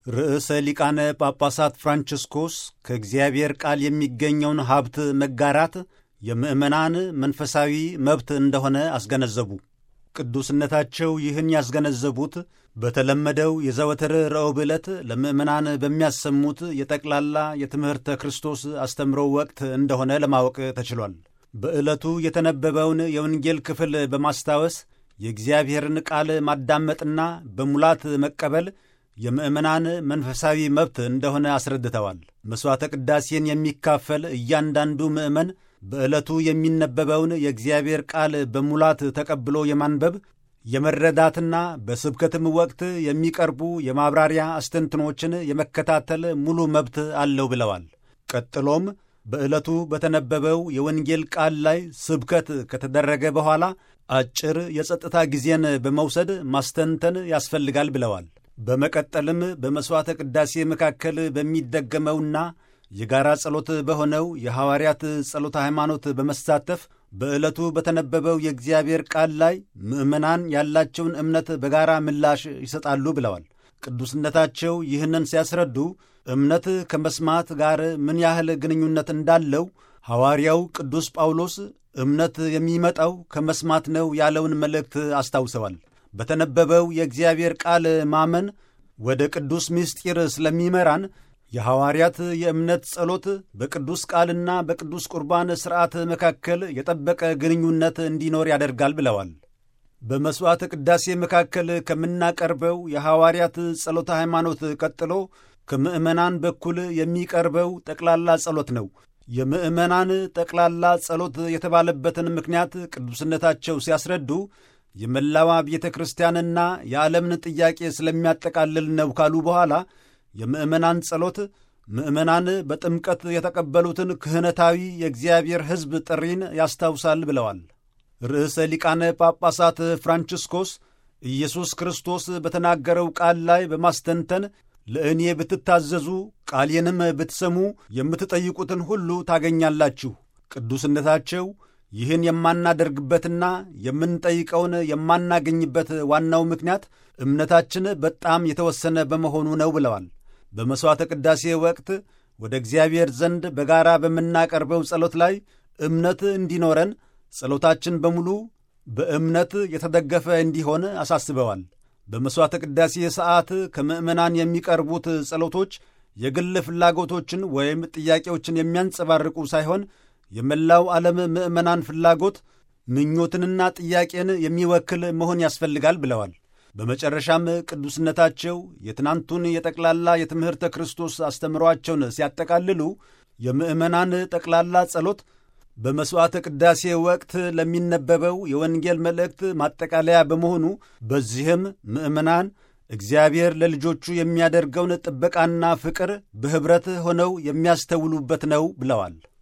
ርዕሰ ሊቃነ ጳጳሳት ፍራንቺስኮስ ከእግዚአብሔር ቃል የሚገኘውን ሀብት መጋራት የምዕመናን መንፈሳዊ መብት እንደሆነ አስገነዘቡ። ቅዱስነታቸው ይህን ያስገነዘቡት በተለመደው የዘወትር ረቡዕ ዕለት ለምዕመናን በሚያሰሙት የጠቅላላ የትምህርተ ክርስቶስ አስተምሮ ወቅት እንደሆነ ለማወቅ ተችሏል። በዕለቱ የተነበበውን የወንጌል ክፍል በማስታወስ የእግዚአብሔርን ቃል ማዳመጥና በሙላት መቀበል የምዕመናን መንፈሳዊ መብት እንደሆነ አስረድተዋል። መሥዋዕተ ቅዳሴን የሚካፈል እያንዳንዱ ምዕመን በዕለቱ የሚነበበውን የእግዚአብሔር ቃል በሙላት ተቀብሎ የማንበብ የመረዳትና በስብከትም ወቅት የሚቀርቡ የማብራሪያ አስተንትኖችን የመከታተል ሙሉ መብት አለው ብለዋል። ቀጥሎም በዕለቱ በተነበበው የወንጌል ቃል ላይ ስብከት ከተደረገ በኋላ አጭር የጸጥታ ጊዜን በመውሰድ ማስተንተን ያስፈልጋል ብለዋል። በመቀጠልም በመሥዋዕተ ቅዳሴ መካከል በሚደገመውና የጋራ ጸሎት በሆነው የሐዋርያት ጸሎተ ሃይማኖት በመሳተፍ በዕለቱ በተነበበው የእግዚአብሔር ቃል ላይ ምዕመናን ያላቸውን እምነት በጋራ ምላሽ ይሰጣሉ ብለዋል። ቅዱስነታቸው ይህንን ሲያስረዱ እምነት ከመስማት ጋር ምን ያህል ግንኙነት እንዳለው ሐዋርያው ቅዱስ ጳውሎስ እምነት የሚመጣው ከመስማት ነው ያለውን መልእክት አስታውሰዋል። በተነበበው የእግዚአብሔር ቃል ማመን ወደ ቅዱስ ምስጢር ስለሚመራን የሐዋርያት የእምነት ጸሎት በቅዱስ ቃልና በቅዱስ ቁርባን ሥርዓት መካከል የጠበቀ ግንኙነት እንዲኖር ያደርጋል ብለዋል። በመሥዋዕተ ቅዳሴ መካከል ከምናቀርበው የሐዋርያት ጸሎተ ሃይማኖት ቀጥሎ ከምዕመናን በኩል የሚቀርበው ጠቅላላ ጸሎት ነው። የምዕመናን ጠቅላላ ጸሎት የተባለበትን ምክንያት ቅዱስነታቸው ሲያስረዱ የመላዋ ቤተ ክርስቲያንና የዓለምን ጥያቄ ስለሚያጠቃልል ነው ካሉ በኋላ የምዕመናን ጸሎት ምዕመናን በጥምቀት የተቀበሉትን ክህነታዊ የእግዚአብሔር ሕዝብ ጥሪን ያስታውሳል ብለዋል። ርዕሰ ሊቃነ ጳጳሳት ፍራንቺስኮስ ኢየሱስ ክርስቶስ በተናገረው ቃል ላይ በማስተንተን ለእኔ ብትታዘዙ ቃሌንም ብትሰሙ የምትጠይቁትን ሁሉ ታገኛላችሁ። ቅዱስነታቸው ይህን የማናደርግበትና የምንጠይቀውን የማናገኝበት ዋናው ምክንያት እምነታችን በጣም የተወሰነ በመሆኑ ነው ብለዋል። በመሥዋዕተ ቅዳሴ ወቅት ወደ እግዚአብሔር ዘንድ በጋራ በምናቀርበው ጸሎት ላይ እምነት እንዲኖረን ጸሎታችን በሙሉ በእምነት የተደገፈ እንዲሆን አሳስበዋል። በመሥዋዕተ ቅዳሴ ሰዓት ከምዕመናን የሚቀርቡት ጸሎቶች የግል ፍላጎቶችን ወይም ጥያቄዎችን የሚያንጸባርቁ ሳይሆን የመላው ዓለም ምዕመናን ፍላጎት ምኞትንና ጥያቄን የሚወክል መሆን ያስፈልጋል ብለዋል። በመጨረሻም ቅዱስነታቸው የትናንቱን የጠቅላላ የትምህርተ ክርስቶስ አስተምሯቸውን ሲያጠቃልሉ የምዕመናን ጠቅላላ ጸሎት በመሥዋዕተ ቅዳሴ ወቅት ለሚነበበው የወንጌል መልእክት ማጠቃለያ በመሆኑ በዚህም ምዕመናን እግዚአብሔር ለልጆቹ የሚያደርገውን ጥበቃና ፍቅር በኅብረት ሆነው የሚያስተውሉበት ነው ብለዋል።